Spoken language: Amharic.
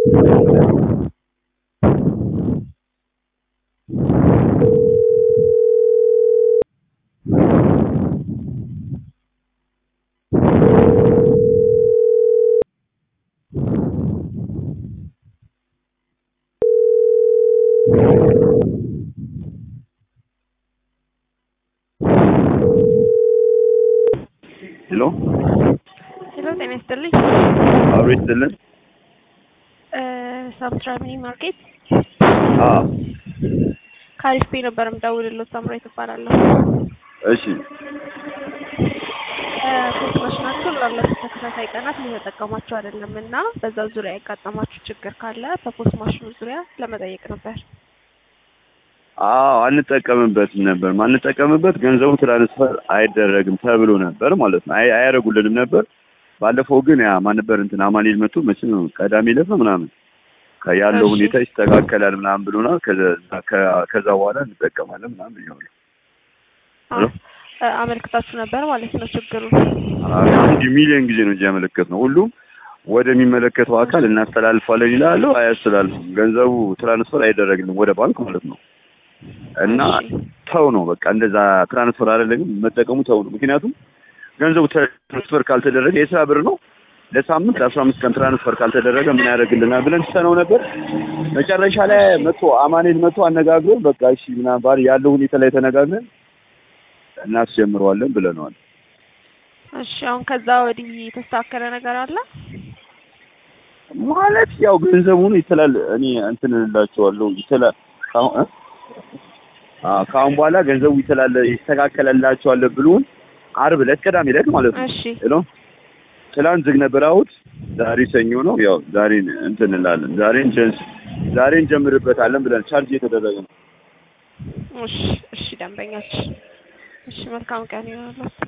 ሄሎ ሄሎ ጤና ይስጥልኝ። አብሮ ይስጥልን። ሳምትራ ሚኒ ማርኬት አዎ ከአሪፍ ፔ ነበር የምደውልልዎት። ሳምራዊት እባላለሁ። እሺ ፖስት ማሽናችሁን ላለፉት ተከታታይ ቀናት እየተጠቀማችሁ አይደለም እና በዛ ዙሪያ ያጋጠማችሁ ችግር ካለ በፖስት ማሽኑ ዙሪያ ለመጠየቅ ነበር። አዎ አንጠቀምበትም ነበር። ማንጠቀምበት ገንዘቡ ትራንስፈር አይደረግም ተብሎ ነበር ማለት ነው። አይ አያደርጉልንም ነበር። ባለፈው ግን ያ ማን ነበር እንትን አማኑኤል መጥቶ መቼም ነው ቀዳሚ ዕለት ነው ምናምን ከ- ያለው እሺ። ሁኔታ ይስተካከላል ምናምን ብሎናል። ከዛ- ከ- ከዛ በኋላ እንጠቀማለን ምናምን ብየዋለሁ። ሄሎ? አ- አመልክታችሁ ነበር ማለት ነው ችግሩ። አንድ ሚሊዮን ጊዜ ነው እንጂ ያመለከት ነው። ሁሉም ወደሚመለከተው አካል እናስተላልፋለን ይላሉ፣ አያስተላልፉም። ገንዘቡ ትራንስፈር አይደረግልም ወደ ባንክ ማለት ነው። እና እሺ። ተው ነው በቃ እንደዛ ትራንስፈር አይደለም መጠቀሙ ተው ነው። ምክንያቱም ገንዘቡ ትራንስፈር ካልተደረገ የስራ ብር ነው ለሳምንት ለአስራ አምስት ቀን ትራንስፈር ካልተደረገ ምን ያደርግልናል ብለን ትተነው ነበር። መጨረሻ ላይ መጥቶ አማኔል መጥቶ አነጋግሮን በቃ እሺ ምናምን ባል ያለው ሁኔታ ላይ ተነጋግረን እናስጀምረዋለን ብለነዋል። እሺ አሁን ከዛ ወዲህ የተስተካከለ ነገር አለ? ማለት ያው ገንዘቡን ይተላል እኔ እንትን እላቸዋለሁ ይተላል ካሁን እ? አዎ ካሁን በኋላ ገንዘቡ ይተላል ይስተካከለላቸዋል ብሎን ዓርብ ዕለት ቅዳሜ ዕለት ማለት ነው። እሺ ሄሎ ትላንት ዝግ ነበር እሑድ፣ ዛሬ ሰኞ ነው። ያው ዛሬ እንትን እንላለን ዛሬ እንጀንስ ዛሬ እንጀምርበታለን ብለን ቻርጅ እየተደረገ ነው። እሺ እሺ ደንበኛችን እሺ መልካም ቀን ይሆናል።